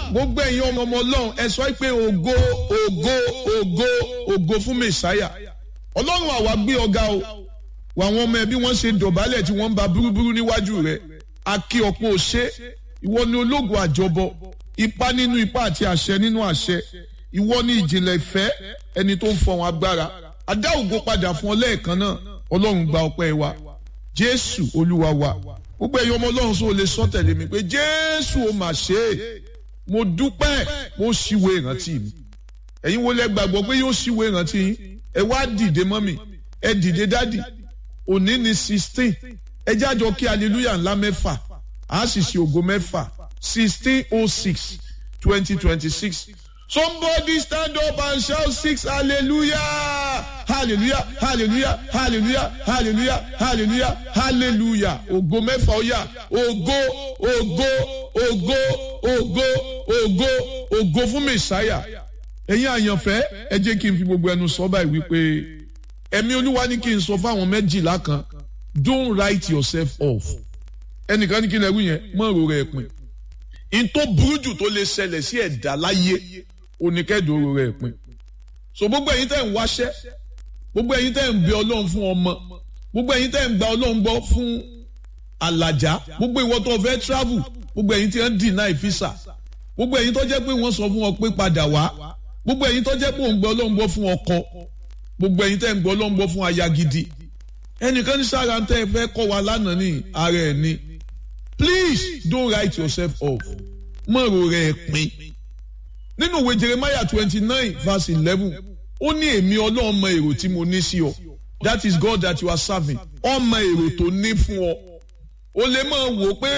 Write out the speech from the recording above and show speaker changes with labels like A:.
A: gbogbo ẹ̀yin ọmọ ọmọ ọlọ́run ẹ sọ pé ògo ògo ògo ògo fún mẹ̀sáyà ọlọ́run àwa gbé ọ̀gá o wà àwọn ọmọ ẹ bí wọ́n ṣe dọ̀bálẹ̀ tí wọ́n ń ba búrúburú níwájú rẹ̀ akí ọ̀pọ̀ òṣè ìwọ ni ológun àjọbọ ipá nínú ipá àti àṣẹ nínú àṣẹ ìwọ ni ìjìnlẹ̀ ìfẹ́ ẹni tó ń fọwọn agbára adá ògo padà fún ọ lẹ́ẹ̀kan náà ọlọ́run gba ọpẹ́ wa jésù olúwa wa gbogbo ẹ̀yin ọmọ ọlọ́run sọ lè sọ tẹ̀lé mi pé jésù ó mà ṣe é mo dúpẹ́ mo ṣíwèé ìrántí mi ẹ̀yin wo lẹ gbàgbọ́ pé yóò ṣíwèé ìrántí yín ẹ wá dìde mọ́mì ẹ dìde dádì òní ni sixteen ẹ jájọ kí hallelujah ńlá mẹ́fà á sì ṣe ògo mẹ́fà sixteen oh six twenty twenty six somebody stand up and shout six hallelujah hallelujah hallelujah hallelujah hallelujah hallelujah hallelujah ògo mẹ́fà ó yá ògo ògo ògo ògo ògo ògo fún mẹ̀sáyà ẹ̀yin àyànfẹ́ ẹ jẹ́ kí n fi gbogbo ẹnu sọ báyìí wípé ẹ̀mí olúwa ní kí n sọ fáwọn méjìlá kan don't write yourself off ẹnìkan ní kí n lẹ́rú yẹn mọ̀ ro rẹ̀ pin in tó burú jù tó lè ṣẹlẹ̀ sí ẹ̀dá láyé oníkẹ́dùn ro rẹ̀ pin so gbogbo ẹ̀yin tẹ́ ń wáṣẹ́ gbogbo ẹ̀yin tẹ́ ń bẹ ọlọ́run fún ọmọ gbogbo ẹ̀yin tẹ́ ń gba ọlọ́run gbọ́ fún àlàjá gbogbo ìwọ tó fẹ́ travel gbogbo ẹ̀yin tí wọ́n deny visa gbogbo ẹ̀yin tó jẹ́ pé wọ́n sọ fún ọ pé padà wá gbogbo ẹ̀yin tó jẹ́ pé òun gbọ́ ọlọ́run gbọ́ fún ọkọ gbogbo ẹ̀yin tẹ́ ń gbọ́ ọlọ́run gbọ́ fún aya gidi ẹnìkan ní sára ń tẹ́ ẹ fẹ́ kọ́ wa lánàá ní ara ẹ̀ ni please don't write yourself off mọ̀rọ̀ rẹ̀ pin nínú ìwé Jeremiah twenty nine verse eleven ó ní èmi ọlọ́run mọ èrò tí mo ní sí ọ that is God that you are serving ọmọ èrò tó ní fún ọ o lè máa wò pé